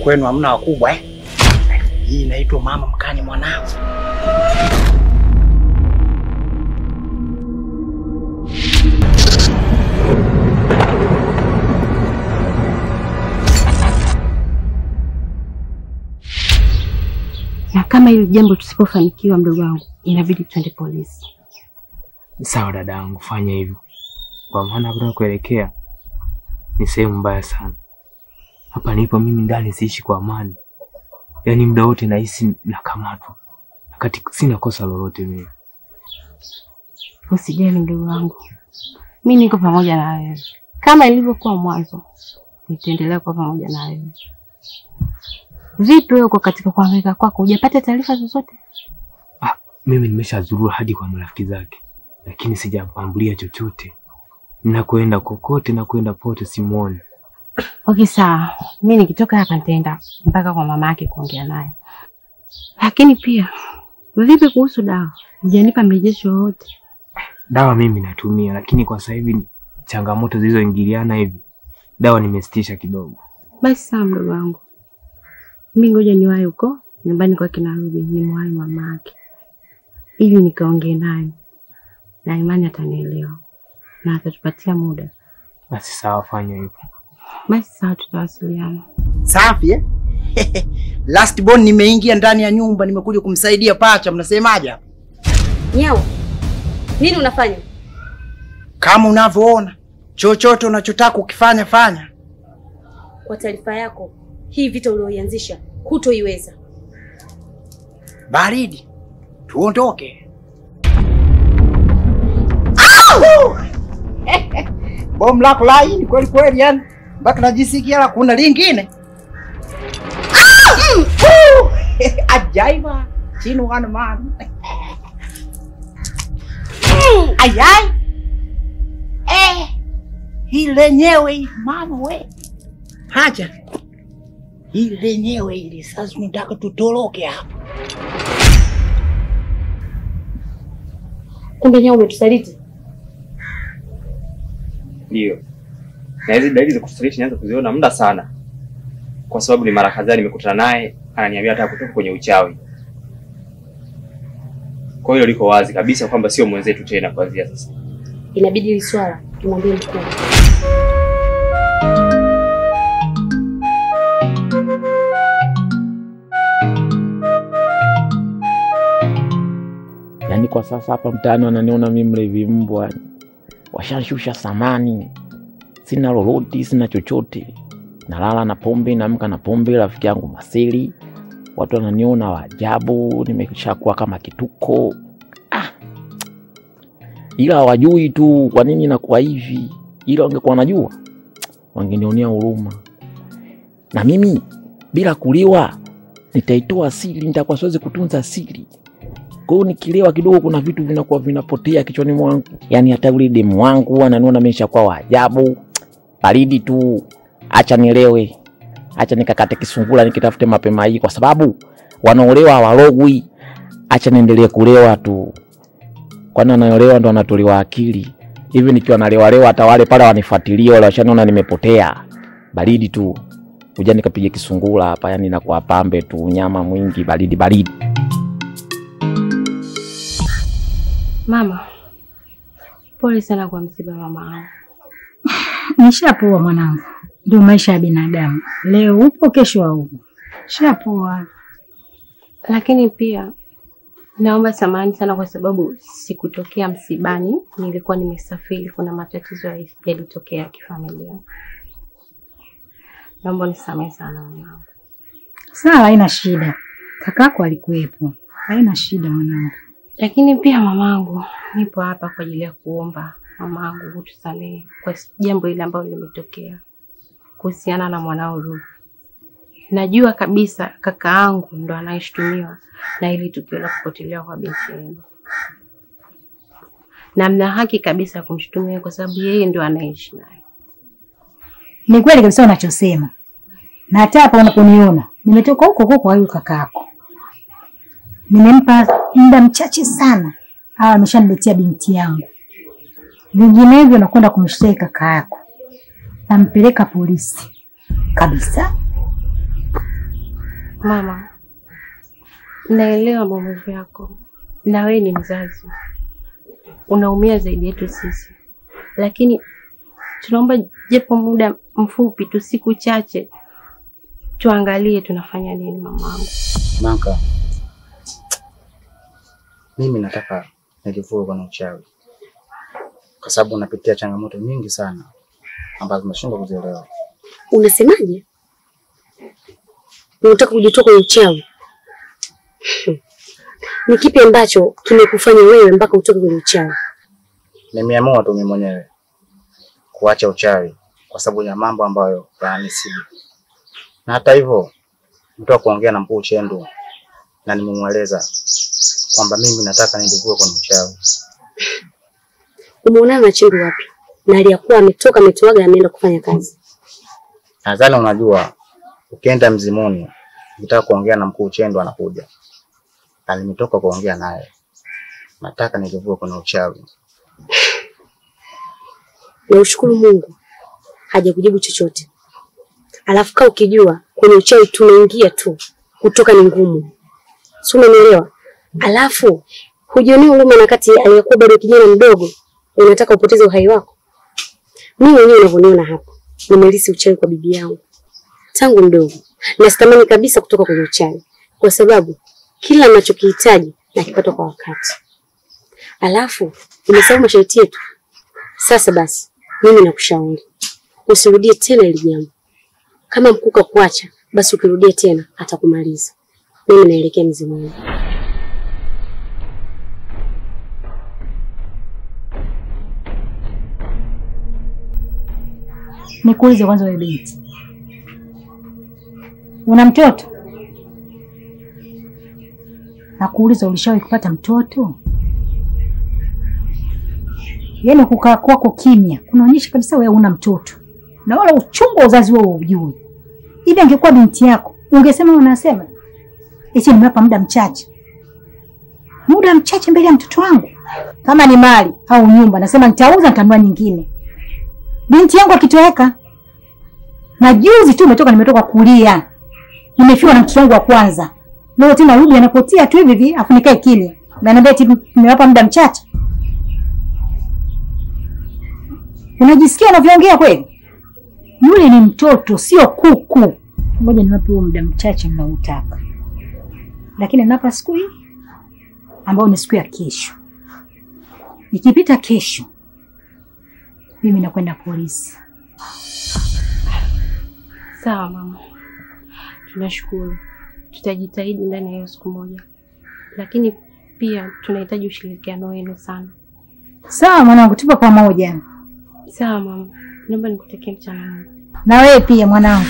kwenu hamna wakubwa eh? Hii inaitwa mama mkani mwanao. Na kama hili jambo tusipofanikiwa, mdogo wangu, inabidi twende polisi. Sawa dada yangu, fanya hivyo, kwa maana hapa kuelekea ni sehemu mbaya sana. Hapa nipo mimi ndani, siishi kwa amani, yaani muda wote nahisi nakamatwa, wakati sina kosa lolote mimi. Usijali mdogo wangu, mi niko pamoja na wewe kama ilivyokuwa mwanzo, nitaendelea kuwa pamoja na wewe. Vipi wewe uko katika kuhangaika kwako, hujapata taarifa zozote? Ah, mimi nimeshazurura hadi kwa marafiki zake, lakini sijapambulia chochote. Nakwenda kokote na kwenda pote simuoni. Okay, sawa. Mi nikitoka hapa nitaenda mpaka kwa mama yake kuongea naye. Lakini pia vipi kuhusu dawa? Hujanipa mrejesho wowote? Dawa mimi natumia, lakini kwa sasa hivi changamoto zilizoingiliana hivi, dawa nimesitisha kidogo. Basi sawa, mdogo wangu, mi ngoja niwahi huko nyumbani kwake narudi, nimwahi mama yake ili nikaongee naye, na imani atanielewa na atatupatia muda. Basi sawa, fanya hivyo. Basi sawa, tutawasiliana. Safi eh? Last born nimeingia ndani ya nyumba, nimekuja kumsaidia pacha. Mnasemaje hapa? Nyau, nini unafanya? Kama unavyoona, chochote unachotaka ukifanya fanya. Kwa taarifa yako, hii vita ulioianzisha hutoiweza. Baridi, tuondoke. Bomu lako laini kweli kweli, yani mpaka najisikia la kuna lingine. Ah! Mm! Woo! Ajaiba chini wana man. Mm! Ayai. Eh. Hii lenyewe hii mama we. Haja. Hii lenyewe ili sasa tunataka tutoroke hapa. Kumbe Nyau umetusaliti. Ndio, na hizi dalili za kusaliti nianza kuziona muda sana, kwa sababu ni mara kadhaa nimekutana naye ananiambia hata kutoka kwenye uchawi. Kwa hiyo liko wazi kabisa kwamba sio mwenzetu tena kuanzia sasa. Inabidi hili swala tumwambie mkuu. Yaani kwa sasa hapa mtaani wananiona mimi mlevi mbwa, washanshusha samani, sina lolote, sina chochote, nalala na pombe, naamka na pombe, rafiki yangu Maseli, watu wananiona waajabu, nimeshakuwa kama kituko ah. Ila hawajui tu kwa nini nakuwa hivi, ila wangekuwa wanajua wangenionea huruma, na mimi bila kuliwa nitaitoa siri, nitakuwa siwezi kutunza siri kwa hiyo nikilewa kidogo, kuna vitu vinakuwa vinapotea kichwani mwangu, yaani hata yule demu wangu ananiona mimi nishakuwa wa ajabu. Baridi tu, acha nilewe, acha nikakate kisungula nikitafute mapema hii, kwa sababu wanaolewa hawalogwi. Acha niendelee kulewa tu, kwani wanaolewa ndo wanatolewa akili. Hivi nikiwa nalewalewa, hata wale pale wanifuatilia wale washaniona nimepotea. Baridi tu, kuja nikapige kisungula hapa, yani nakuwa pambe tu, nyama mwingi, baridi baridi. Mama, pole sana kwa msiba wa mama wangu. Nishapoa mwanangu, ndio maisha ya binadamu. Leo upo, kesho haupo. Shapoa. Lakini pia naomba samahani sana kwa sababu sikutokea msibani, nilikuwa nimesafiri. Kuna matatizo yalitokea ya kifamilia. Naomba nisamehe sana mwanangu. Sawa, haina shida. Kakako alikuwepo, haina shida mwanangu. Lakini pia mamangu, nipo hapa kwa ajili ya kuomba mamangu utusamehe kwa jambo hili ambalo limetokea kuhusiana na mwanao Ruth. Najua kabisa kaka yangu ndo anayeshutumiwa na hili tukio la kupotelewa kwa binti yenu, na mna haki kabisa ya kumshutumia kwa sababu yeye ndo anaishi naye. Ni kweli kabisa unachosema, na hata hapa unaponiona nimetoka huko huko kwa huyu kakako, nimempa muda mchache sana, au ameshaniletea binti yangu. Vinginevyo nakwenda kumshtaki kaka yako, nampeleka polisi kabisa. Mama, naelewa maumivu yako, na wewe ni mzazi, unaumia zaidi yetu sisi, lakini tunaomba japo muda mfupi tu, siku chache, tuangalie tunafanya nini. Mamangu, Manka, mimi nataka nilivue kwenye uchawi, kwa sababu napitia changamoto nyingi sana ambazo nashindwa kuzielewa. Unasemaje? Unataka kujitoa kwenye uchawi? Ni kipi ambacho kimekufanya wewe mpaka utoke kwenye uchawi? Nimeamua tu mimi mwenyewe kuacha uchawi kwa sababu ya mambo ambayo yananisibu, na hata hivyo mtoka kuongea na mkuu Chendu na nimemweleza kwamba mimi nataka nilivue kwenye uchawi. Umeonana na Chendu wapi? Na aliyakuwa ametoka ametoaga ameenda kufanya kazi. Nadhani unajua ukienda mzimuni ukitaka kuongea na mkuu Chendu anakuja, na nimetoka kuongea naye, nataka nilivue kwenye uchawi. Na ushukuru Mungu hajakujibu chochote. Alafu kaa ukijua kwenye uchawi tunaingia tu, kutoka ni ngumu, si umenielewa? Alafu hujionea huruma, na kati aliyekuwa bado kijana mdogo unataka upoteze uhai wako. Mimi mwenyewe unavyoniona hapa, nimelisi uchawi kwa bibi yangu tangu mdogo, na sitamani kabisa kutoka kwenye uchawi, kwa sababu kila ninachokihitaji nakipata kwa wakati. Alafu umesahau masharti yetu. Sasa basi, mimi nakushauri usirudie tena hili jambo. Kama mkuu kakuacha, basi ukirudia tena atakumaliza. Mimi naelekea mzimuni. Nikuulize kwanza, wewe binti, una mtoto? Nakuuliza, ulishawahi kupata mtoto? Yaani kukaa kwako kimya kunaonyesha kabisa wewe una mtoto na wala uchungu wa uzazi wewe ujui. Hivi angekuwa binti yako ungesema unasema eti nimewapa muda mchache, muda mchache mbele ya mtoto wangu. Kama ni mali au nyumba, nasema nitauza, nitanunua nyingine. Binti yangu akitoweka, na juzi tu umetoka, nimetoka kulia, nimefiwa na mtoto wangu wa kwanza. Leo tena rudi anapotea tu hivi hivi, afu nikae kimya, unaniambia eti nimewapa muda mchache. Unajisikia unavyoongea kweli? Yule ni mtoto, sio kuku. Ngoja niwape huo muda mchache mnautaka, lakini napa siku hii ambayo ni siku ya kesho. Ikipita kesho, mimi nakwenda polisi. sawa mama, tunashukuru, tutajitahidi ndani ya hiyo siku moja, lakini pia tunahitaji ushirikiano wenu sana. Sawa mwanangu, tupo pamoja. Sawa mama, naomba nikutakie mchana mwema. Na wewe pia mwanangu.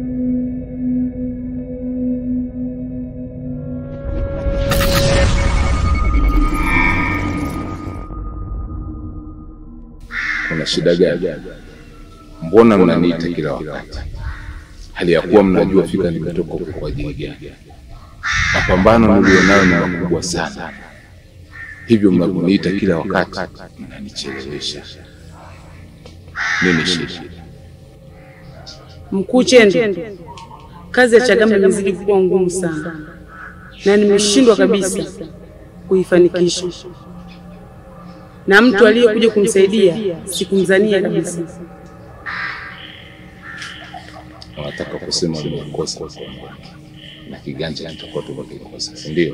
Kuna shida gani? Mbona mnaniita kila wakati, hali ya kuwa mnajua fika nimetoka huko kwa ajili gani? Mapambano nilionayo ni makubwa sana, hivyo mnavyoniita kila wakati mnanichelewesha. Nini shida? Mkuu Chende, kazi ya Chagama imezidi kuwa ngumu sana na nimeshindwa kabisa kuifanikisha, na mtu aliyekuja kumsaidia sikumzania kabisa. Wanataka kusema nimekosa na kiganja kitakuwa tumekikosa, si ndio?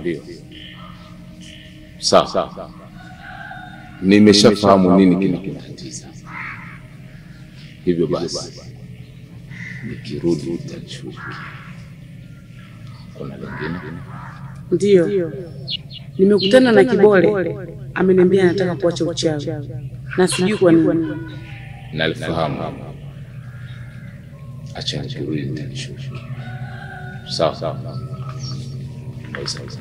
Sawa, nimeshafahamu nini kinakutatiza. Hivyo basi nikirudi utashughulikia. Kuna lingine? Ndiyo, nimekutana na Kibole, ameniambia anataka kuacha uchawi na sijui kwa nini. Nalifahamu. Acha nikirudi nitalishughulikia. Sawa sawa. Waweza waweza.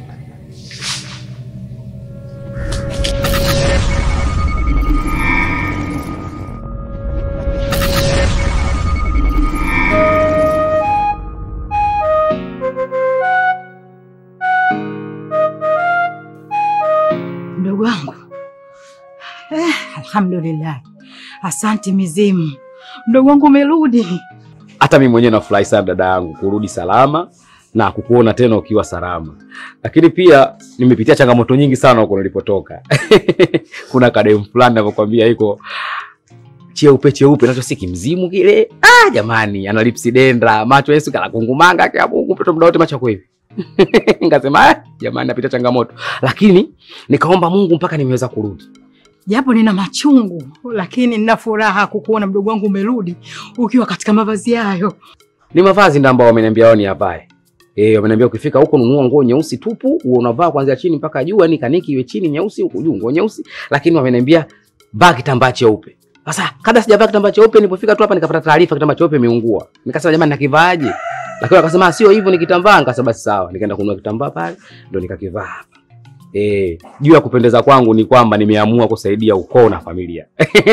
Mdogo wangu eh, alhamdulillah, asante mizimu. Mdogo wangu umerudi. Hata mimi mwenyewe nafurahi sana dada yangu kurudi salama na kukuona tena ukiwa salama, lakini pia nimepitia changamoto nyingi sana huko nilipotoka. Kuna kademu fulani navyokwambia iko cheupe cheupe, nacho si kimzimu kile. Ah, jamani, ana lipsi dendra, macho Yesu kala kungumanga kwa Mungu peto muda wote macho yako hivi. Nikasema ah, jamani, napitia changamoto, lakini nikaomba Mungu mpaka nimeweza kurudi. Japo nina machungu, lakini nina furaha kukuona mdogo wangu umerudi ukiwa katika mavazi hayo. Ni mavazi ndio ambao wameniambia wao ni yavae. Eh, wameniambia ukifika huko nunua nguo nyeusi tupu, uwe unavaa kuanzia chini mpaka juu, yani kaniki iwe chini nyeusi, huku juu nguo nyeusi, lakini wameniambia vaa kitambaa cheupe. Sasa kabla sijavaa kitambaa cheupe, nilipofika tu hapa nikapata taarifa kitambaa cheupe imeungua. Nikasema jamani, nakivaaje? Lakini wakasema sio hivyo, ni kitambaa. Nikasema basi sawa, nikaenda kununua kitambaa pale, ndo nikakivaa hapa. Eh, juu ya kupendeza kwangu ni kwamba nimeamua kusaidia ukoo na familia.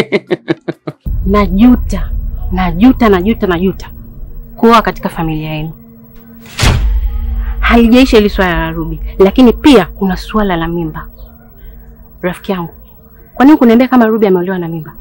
Najuta, najuta, najuta, najuta kuoa katika familia yenu. Halijaisha hili swala la Ruby, lakini pia kuna swala la mimba. Rafiki yangu, kwa nini kuniambia kama Ruby ameolewa na mimba?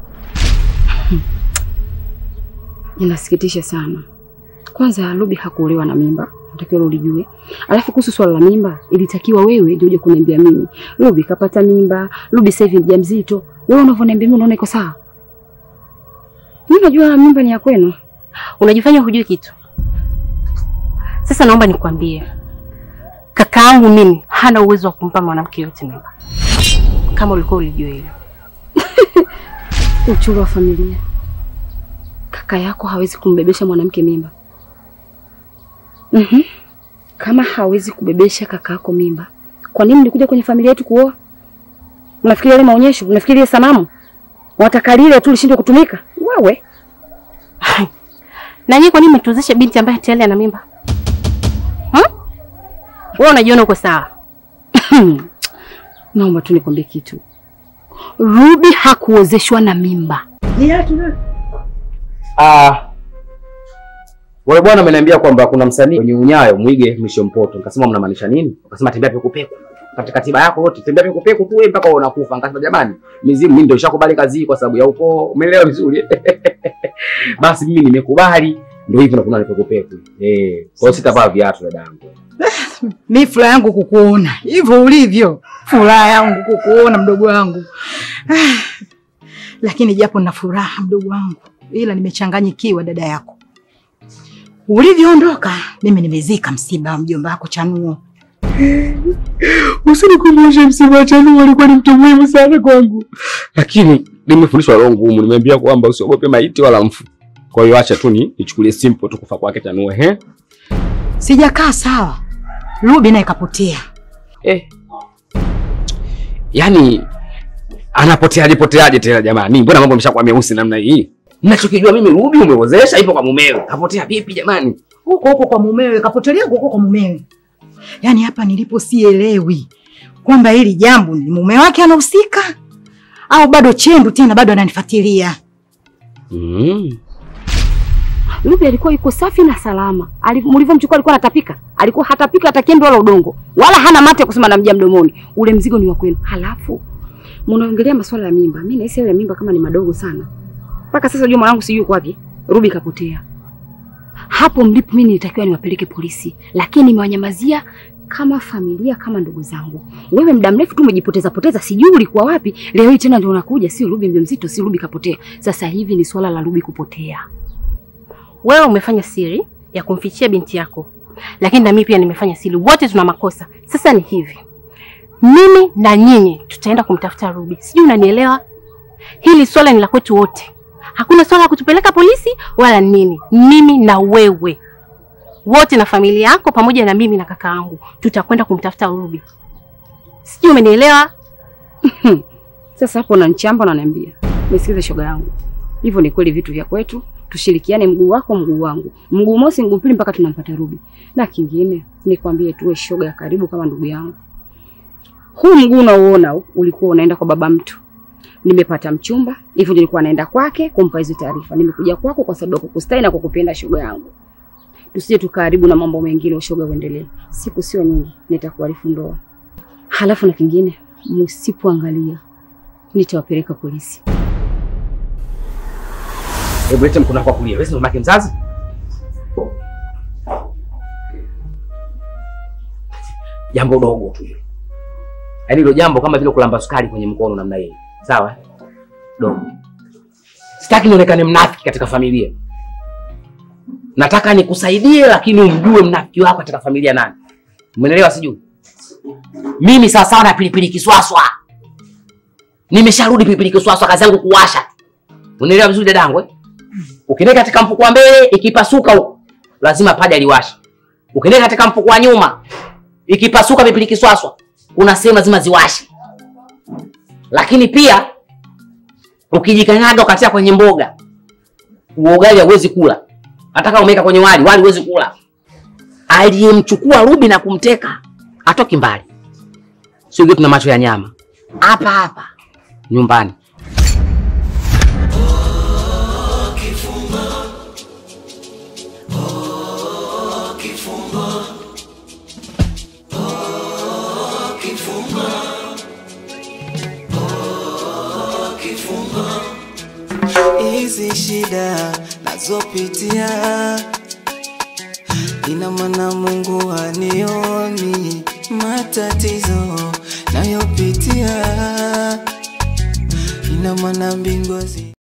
Inasikitisha sana. Kwanza Ruby hakuolewa na mimba, natakiwa ulijue. Alafu kuhusu swala la mimba, ilitakiwa wewe ndio uje kuniambia mimi. Ruby kapata mimba, Ruby sasa hivi mjamzito. Wewe unavyoniambia mimi unaona iko sawa? Mimi najua mimba ni ya kwenu. Unajifanya hujui kitu. Sasa naomba nikwambie, kakaangu mimi hana uwezo wa kumpa mwanamke yote mimba, kama ulikuwa ulijua hilo. Uchuro wa familia. Kaka yako hawezi kumbebesha mwanamke mimba. Mhm. Kama hawezi kubebesha kaka yako mimba, kwa nini mlikuja kwenye familia yetu kuoa? Unafikiri ile maonyesho, unafikiri ile sanamu, wataka lile tu lishindwe kutumika? Wewe Na nyinyi kwa nini mtuozeshe binti ambaye tayari ana mimba? Hmm? Wewe unajiona uko sawa? naomba tu nikwambie kitu. Ruby hakuozeshwa na mimba. Ah, wale bwana ameniambia kwamba kuna msanii kwenye unyayo mwige mwisho mpoto. Nikasema mnamaanisha nini? Wakasema tembea peku peku. Katika katiba yako yote tembea peku peku tu wewe mpaka unakufa. Nikasema jamani, mizimu mimi ndio nishakubali kazi hii kwa sababu ya ukoo. Umeelewa vizuri? Basi mimi nimekubali. Ndio hivyo na kuna peku peku. Eh, kwa hiyo sitavaa viatu dadangu. Mi furaha yangu kukuona hivyo ulivyo, furaha yangu kukuona mdogo wangu. Ah, lakini japo na furaha mdogo wangu, ila nimechanganyikiwa dada yako. Ulivyoondoka mimi nimezika msiba wa mjomba wako Chanuo. Usinikumbushe msiba wa Chanuo, alikuwa ni mtu muhimu sana kwangu. Lakini nimefundishwa roho ngumu, nimeambia kwamba usiogope maiti wala mfu. Kwa hiyo acha tu ni nichukulie simple tu kufa kwake Chanuo, ehe. Sijakaa sawa, Ruby naye kapotea. Eh. Yaani anapotea alipoteaje tena jamani? Mbona mambo yameshakuwa meusi namna hii? Ninachokijua mimi Ruby umewezesha ipo kwa mumewe. Kapotea vipi jamani? Huko huko kwa mumewe, kapotelea huko huko kwa mumewe. Yaani hapa nilipo sielewi kwamba hili jambo ni mume wake anahusika au bado chendu tena bado ananifuatilia. Mm. Ruby alikuwa yuko safi na salama. Ali- Mlivyomchukua alikuwa anatapika. Alikuwa hatapika hata kembe wala udongo. Wala hana mate ya kusema namjia mdomoni. Ule mzigo ni wa kwenu. Halafu mnaongelea masuala ya mimba. Mimi nahisi ile mimba kama ni madogo sana. Mpaka sasa unajua mwanangu sijui yuko wapi. Ruby kapotea. Hapo mlipo mimi nilitakiwa niwapeleke polisi, lakini nimewanyamazia kama familia, kama ndugu zangu. Wewe muda mrefu tu umejipoteza poteza, sijui ulikuwa wapi. Leo hii tena ndio unakuja, sio Ruby mjamzito, si Ruby kapotea. Sasa hivi ni swala la Ruby kupotea. Wewe umefanya siri ya kumfichia binti yako, lakini na mimi pia nimefanya siri. Wote tuna makosa. Sasa ni hivi, mimi na nyinyi tutaenda kumtafuta Ruby, sijui unanielewa? Hili swala ni la kwetu wote, hakuna swala la kutupeleka polisi wala nini. Mimi na wewe wote na familia yako pamoja na mimi na kaka yangu tutakwenda kumtafuta Ruby, sijui umenielewa? Sasa hapo unanichamba unaniambia. Nisikize shoga yangu. Hivyo ni kweli vitu vya kwetu, tushirikiane mguu wako mguu wangu. Mguu mosi mguu pili mpaka tunampata Ruby. Na kingine nikwambie tuwe shoga ya karibu kama ndugu yangu. Huu mguu unaoona huu, ulikuwa unaenda kwa baba mtu. Nimepata mchumba, hivyo nilikuwa naenda kwake kumpa hizo taarifa. Nimekuja kwako kwa sababu ya kukustai na kukupenda shoga yangu. Tusije tukaharibu na mambo mengine ushoga uendelee. Siku sio nyingi nitakuarifu ndoa. Halafu na kingine, msipoangalia nitawapeleka polisi. Hebu lete mkono wako wa kulia. Wewe si mamake mzazi? jambo dogo tu hilo. Yaani hilo jambo kama vile kulamba sukari kwenye mkono namna hiyo. Sawa? eh? Dogo. Sitaki nionekane mnafiki katika familia. Nataka nikusaidie lakini umjue mnafiki wako katika familia nani. Umeelewa sijui? Mimi sawa sawa na pilipili kiswaswa. Nimesharudi pilipili kiswaswa kazi yangu kuwasha. Unaelewa vizuri dadangu eh? Ukienda katika mfuko wa mbele ikipasuka huko lazima paja liwashe. Ukienda katika mfuko wa nyuma ikipasuka pilipili kiswaswa kuna sehemu lazima ziwashe. Lakini pia ukijikanyaga ukatia kwenye mboga huo ugali hauwezi kula. Hata kama umeweka kwenye wali, wali huwezi kula. Aliyemchukua Rubi na kumteka atoki mbali, sio tuna macho ya nyama hapa hapa nyumbani. hizi shida nazopitia, ina maana Mungu hanioni matatizo nayopitia, ina maana mbingu hazi